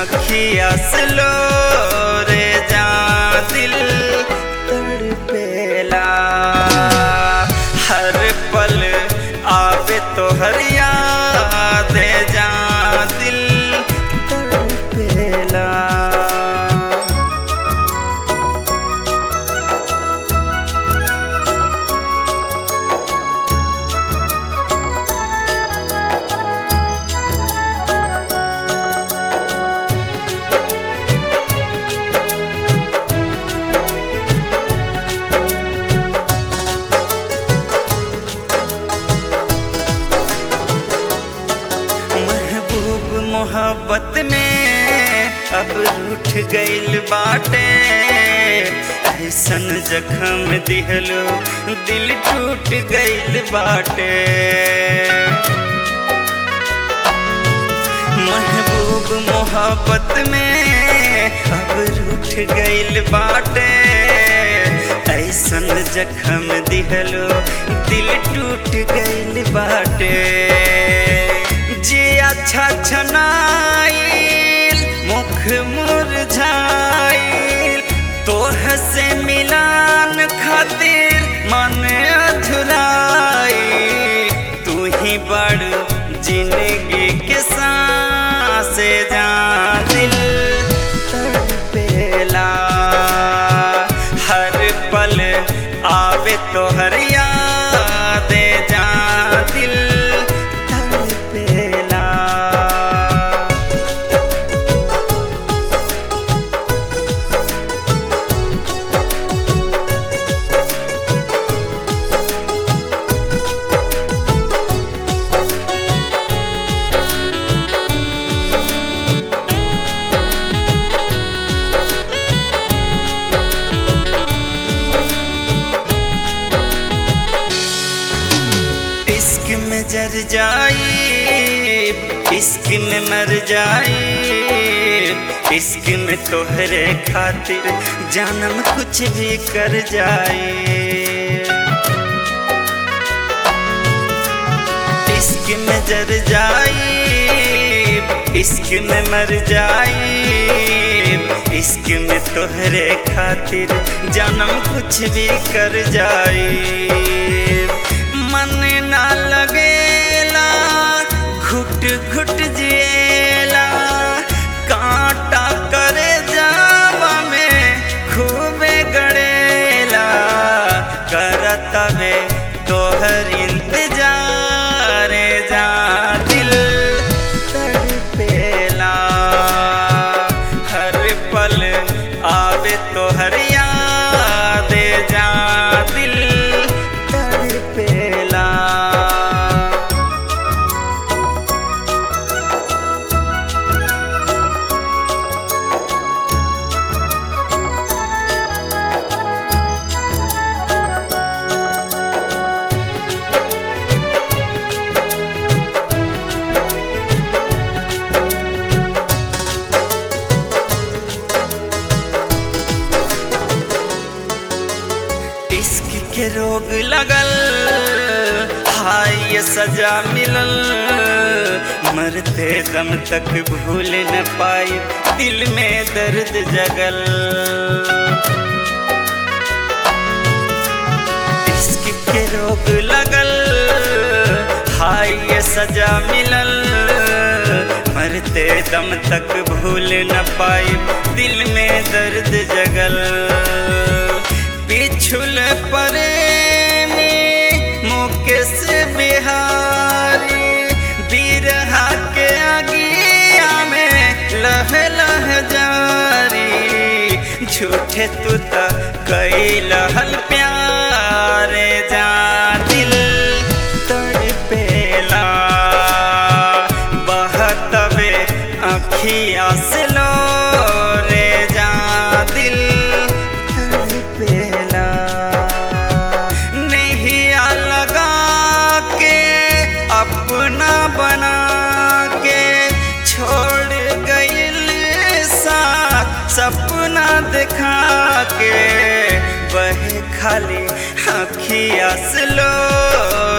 अखिया से लो रे जा दिल तड़पेला हर पल आवे तो हर याद जा दिल तड़पेला महबूब मोहब्बत में अब रूठ गइल बाटे ऐसन जखम दिहलो दिल टूट गइल बाटे महबूब मोहब्बत में अब रूठ गइल बाटे ऐसन जखम दिहलो दिल टूट गइल बाटे जे अच्छा छनाइल मुख मुरझाइल तोह से मिलान खातिर मन अधुराई तू ही बड़ जिंदगी के सांस जा दिल तड़पेला हर पल आवे तो हर याद जा दिल तड़पेला इश्क में जर जाई इश्क में मर जाई इश्क में तोहरे खातिर जानम कुछ भी कर जाए इश्क में जर जाई इश्क में मर जाई इश्क में तोहरे खातिर जानम कुछ भी कर जाए मन ना लगेला घुट घुट जिएला कांटा करे जावा में खूबे गड़ेला करतवे तोहर इंतजार जा दिल तड़पेला हर पल आवे तोहर याद जा दिल तड़पेला इश्क के रोग लगल हाय ये सजा मिलल मरते दम तक भूल न पाई दिल में दर्द जगल इश्क के रोग लगल हाय ये सजा मिलल मरते दम तक भूल न पाई दिल में दर्द जगल पिछुल परे मुकेश बिहारी बिरहा के आगिया में लह लह जारी झूठे तू त कई लहल प्यारे जा दिल तड़पेला बहतवे अखिया से लो रे जा दिल तड़पेला नैया लगा के अपना बना के छोड़ गइल साथ सपना दिखा के बहे खाली अखिया से लो